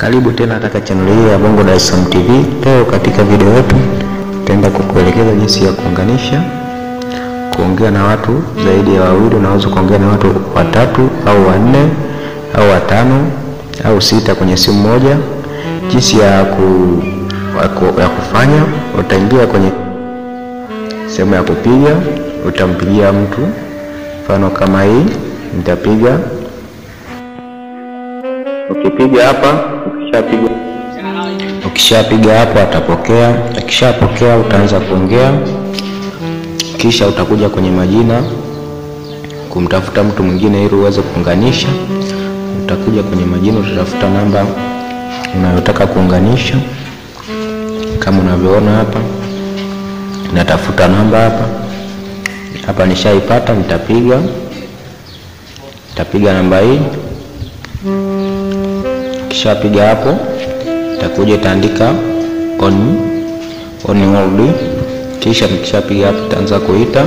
Karibu tena katika channel hii ya Bongo Dar es Salaam TV. Leo katika video yetu tutaenda kukuelekeza jinsi ya kuunganisha, kuongea na watu zaidi ya wawili. Unaweza kuongea na watu watatu au wanne au watano au sita kwenye simu moja. Jinsi ya, ku, ya kufanya, utaingia kwenye sehemu ya kupiga, utampigia mtu, mfano kama hii nitapiga Ukipiga hapa, ukishapiga ukishapiga hapo atapokea. Akishapokea utaanza kuongea, kisha utakuja kwenye majina kumtafuta mtu mwingine ili uweze kuunganisha. Utakuja kwenye majina, utatafuta namba unayotaka kuunganisha, kama unavyoona hapa. Natafuta namba hapa hapa, nishaipata. Nitapiga nitapiga namba hii Kishapiga hapo, itakuja itaandika on on hold. Kisha nikishapiga hapo, itaanza kuita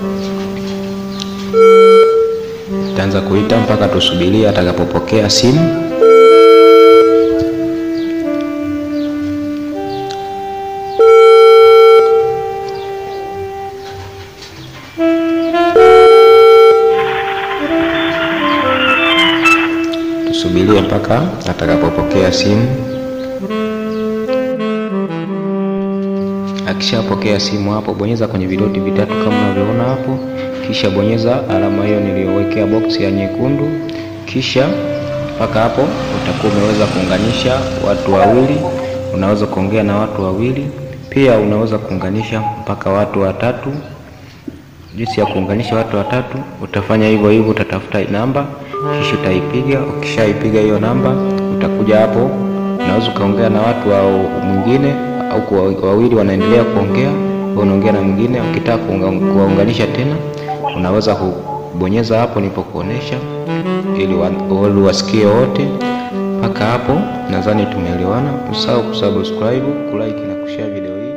itaanza kuita mpaka tusubirie atakapopokea simu. Tusubirie mpaka atakapopokea simu. Akishapokea simu hapo, bonyeza kwenye vidoti vitatu kama unavyoona hapo, kisha bonyeza alama hiyo niliyowekea box ya nyekundu. Kisha mpaka hapo utakuwa umeweza kuunganisha watu wawili. Unaweza kuongea na watu wawili, pia unaweza kuunganisha mpaka watu watatu. Jinsi ya kuunganisha watu watatu, utafanya hivyo hivyo, utatafuta namba kisha utaipiga. Ukishaipiga hiyo namba, utakuja hapo, unaweza ukaongea na watu wa mwingine au wawili wanaendelea kuongea, unaongea na mwingine. Ukitaka kuwaunganisha tena, unaweza kubonyeza hapo nilipokuonesha, ili wasikie wote. Mpaka hapo nadhani tumeelewana. Usahau kusubscribe, kulike na kushare video hii.